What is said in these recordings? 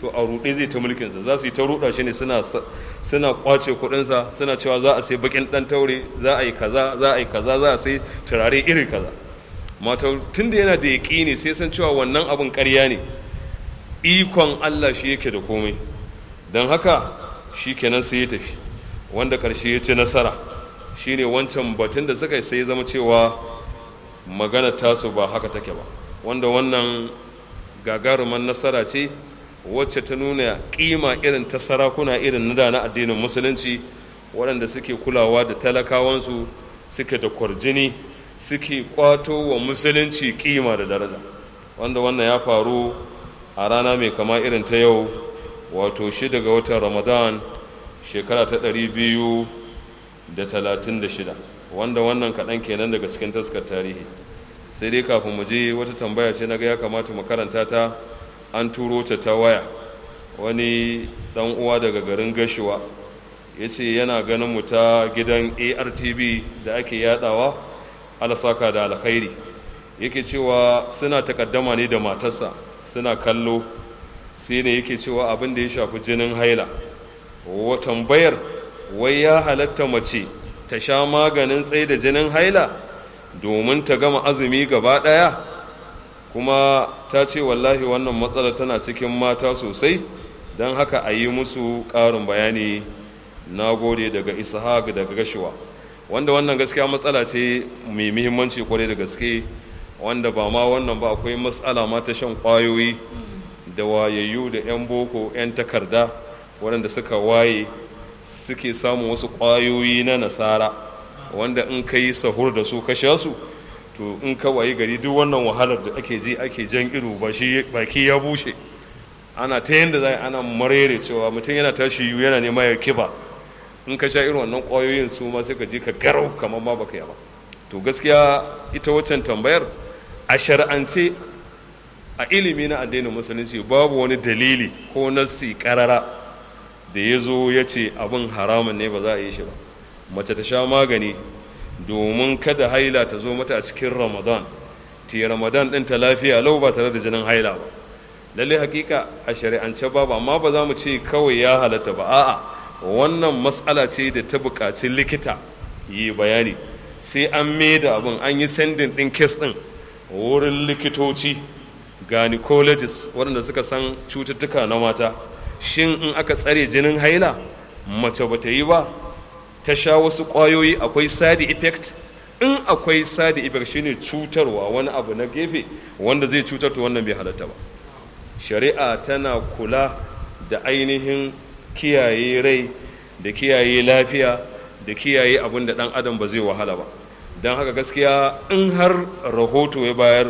to a ruɗe zai ta mulkinsa za su yi ta ruɗa shi ne suna suna kwace kuɗinsa suna cewa za a sai bakin ɗan taure za a yi kaza za a yi kaza za a sai turare iri kaza mata tun da yana da yaƙini sai san cewa wannan abin ƙarya ne ikon Allah shi yake da komai don haka shi kenan sai ya tafi wanda ƙarshe ya ci nasara shine wancan batun da suka yi sai ya zama cewa magana tasu ba haka take ba wanda wannan gagaruman nasara ce wacce ta nuna kima irin ta sarakuna irin na da na addinin musulunci waɗanda suke kulawa da talakawansu suke da kwarjini suke kwato wa musulunci kima da daraja wanda wannan ya faru a rana mai kama irin ta yau wato shida ga watan ramadan shekara ta ɗari biyu da talatin da shida wanda wannan kaɗan kenan daga cikin taskar tarihi sai dai kafin mu je wata tambaya ce na ga ya kamata mu karanta ta an turo ta ta waya wani dan uwa daga garin gashuwa ya ce yana ganin mu ta gidan artv da ake yadawa alasaka da alkhairi yake cewa suna takaddama ne da matarsa suna kallo sai ne yake cewa abin da ya shafi jinin haila wa tambayar wai ya halatta mace ta sha maganin tsaye da jinin haila domin ta gama azumi gaba ɗaya kuma ta ce wallahi wannan matsala tana cikin mata sosai don haka a yi musu ƙarin bayani na gode daga ishaq daga gashuwa wanda wannan gaskiya matsala ce mai muhimmanci kwarai da gaske wanda ba ma wannan ba akwai matsala ma ta shan ƙwayoyi da wayayyu da 'yan boko 'yan takarda waɗanda suka waye suke samun wasu ƙwayoyi na nasara wanda in ka yi sahur da su ka sha su to in ka wayi gari duk wannan wahalar da ake ji ake jan ido ba shi baki ya bushe ana ta yanda za ana marere cewa mutum yana tashi yiwu yana nema ya kiba in ka sha irin wannan ƙwayoyin su ma sai ka ji ka garau kamar ma baka yi ba to gaskiya ita waccan tambayar a shar'ance a ilimi na addinin musulunci babu wani dalili ko nassi karara da ya zo ya ce abin haramun ne ba za a yi shi ba mace ta sha magani domin kada haila ta zo mata a cikin ramadan ta ramadan ɗin ta lafiya lau ba tare da jinin haila ba lalle hakika a shari'ance babu amma ba za mu ce kawai ya halatta ba a'a wannan matsala ce da ta buƙaci likita yi bayani sai an da abin an yi sendin ɗin kes ɗin wurin likitoci gynecologists waɗanda suka san cututtuka na mata shin in aka tsare jinin haila mace ba ta yi ba ta sha wasu ƙwayoyi akwai side effect in akwai side effect shine cutarwa wani abu na gefe wanda zai cutar to wannan bai halatta ba shari'a tana kula da ainihin kiyaye rai da kiyaye lafiya da kiyaye abin da ɗan adam ba zai wahala ba don haka gaskiya in har rahoto ya bayar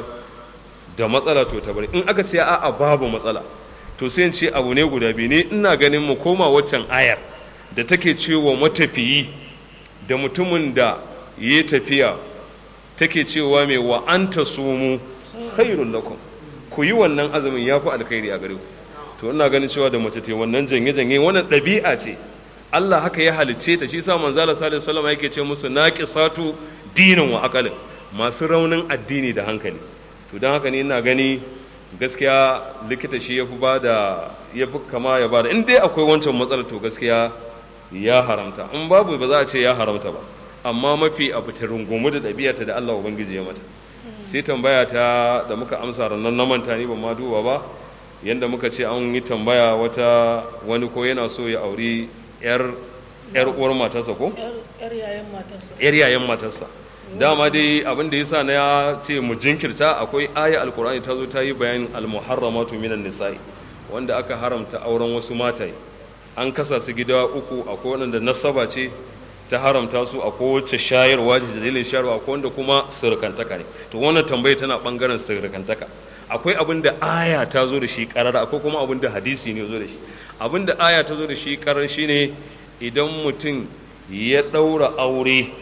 da matsala to ta bari in aka ce a'a babu matsala to sai ce abu ne guda biyu ne ina ganin mu koma waccan ayar da take cewa matafiyi da mutumin da ya tafiya take cewa mai wa anta sumu khairul lakum ku yi wannan azumin ya fi alkhairi a gare ku to ina ganin cewa da mace ce wannan janye janye wannan ɗabi'a ce Allah haka ya halicce ta shi sa manzala sallallahu alaihi wasallam yake ce musu naqisatu dinin wa aqalin masu raunin addini da hankali to don haka ne ina gani gaskiya likita shi ya fi ba da ya fi kama ya ba da in dai akwai wancan matsalar to gaskiya ya haramta in babu ba za a ce ya haramta ba amma mafi abu ta rungumu da ɗabi'ata da Allah ubangiji ya mata sai tambaya ta da muka amsa rannan na manta ni ban ma duba ba yanda muka ce an yi tambaya wata wani ko yana so ya auri yar yar uwar matarsa ko yar yayan matarsa yar yayan matarsa dama dai abin da yasa na ya ce mu jinkirta akwai aya alkur'ani ta zo ta yi bayanin almuharramatu minan nisa'i wanda aka haramta auren wasu mataye an kasa su gida uku akwai wanda nasaba ce ta haramta su a kowace shayarwa da dalilin shayarwa akwai wanda kuma sirkantaka ne to wannan tambaya tana bangaren sirkantaka akwai abin da aya ta zo da shi karara akwai kuma abin da hadisi ne zo da shi abin da aya ta zo da shi karar shine idan mutum ya ɗaura aure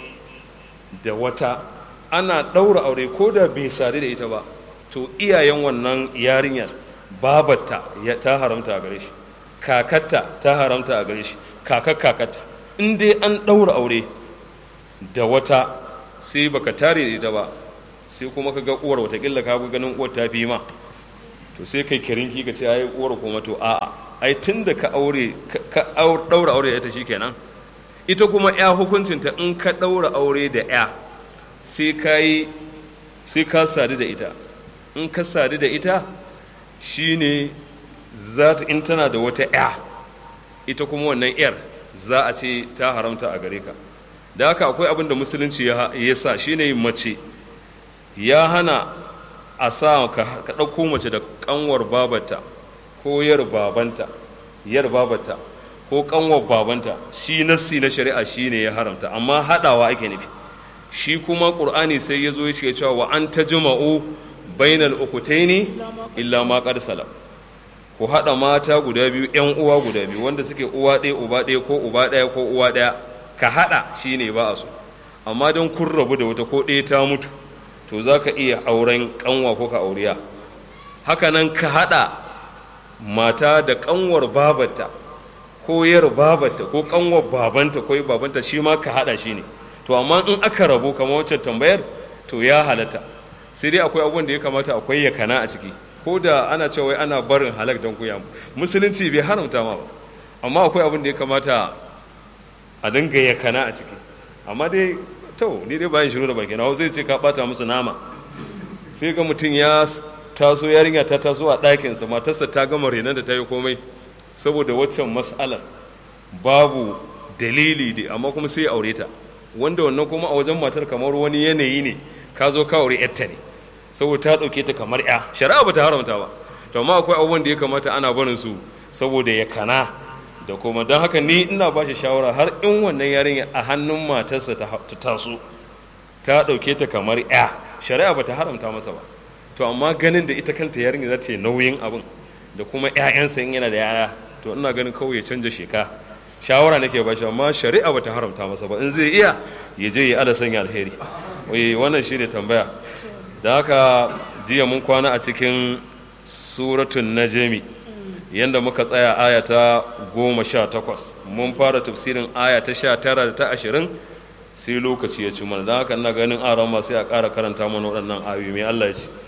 da wata ana ɗaura aure ko da bai sadu da ita ba to iyayen wannan yarinyar babarta ta haramta a gare shi kakatta ta haramta a gare shi kakar kakatta in dai an ɗaura aure da wata sai baka tare da ita ba sai kuma ka ga uwar watakila ka ganin uwar ta fi ma to sai kai kirinki ka ce ai uwar kuma to a'a ai tun da ka aure ka ɗaura aure da ita shikenan ita kuma ya hukuncinta in ka ɗaura aure da ya sai ka yi sai ka sadu da ita in ka sadu da ita shine za ta in tana da wata ya ita kuma wannan yar za a ce ta haramta a gare ka da haka akwai abin da musulunci ya sa shine mace ya hana a sa ka ɗauko mace da ƙanwar babata ko yar babanta yar babata ko ƙanwar babanta shi nassi na shari'a shi ne ya haramta amma haɗawa ake nufi shi kuma ƙur'ani sai ya zo ya ce cewa wa an ta jima'u bainal ukutaini illa ma qad salam ku haɗa mata guda biyu ƴan uwa guda biyu wanda suke uwa ɗaya uba ɗaya ko uba ɗaya ko uwa ɗaya ka haɗa shi ne ba a so amma don kun rabu da wata ko ɗaya ta mutu to za ka iya auren ƙanwa ko ka auriya hakanan ka haɗa mata da ƙanwar babarta ko yar babarta ko ƙanwar babanta ko babanta shi ma ka haɗa shi ne to amma in aka rabu kamar wancan tambayar to ya halatta sai dai akwai abubuwan da ya kamata akwai yakana a ciki ko da ana cewa ana barin halak don kuya musulunci bai haramta ma ba amma akwai abin da ya kamata a dinga yakana a ciki amma dai to ni dai bayan shiru da baki na zai ce ka bata musu nama sai ga mutum ya taso yarinya ta taso a ɗakinsa matarsa ta gama renon da ta yi komai saboda waccan mas'alar babu dalili da amma kuma sai aure ta wanda wannan kuma a wajen matar kamar wani yanayi ne ka zo ka aure yarta ne saboda ta ɗauke ta kamar ya shari'a ba ta haramta ba to amma akwai abubuwan da ya kamata ana barin su saboda ya kana da kuma don haka ni ina ba shi shawara har in wannan yarinya a hannun matarsa ta taso ta ɗauke ta kamar ya shari'a ba ta haramta masa ba to amma ganin da ita kanta yarinya za ta yi nauyin abin da kuma 'ya'yansa in yana da yaya to ina ganin kawai ya canja sheka shawara nake ba shi amma shari'a ba ta haramta masa ba in zai iya ya je ya ada sanya alheri wannan shine tambaya da haka jiya mun kwana a cikin suratun najmi yadda muka tsaya aya ta goma sha takwas mun fara tafsirin aya ta sha tara da ta ashirin sai lokaci ya ci mana don haka ina ganin aron sai a ƙara karanta mana waɗannan ayoyi mai Allah ya ce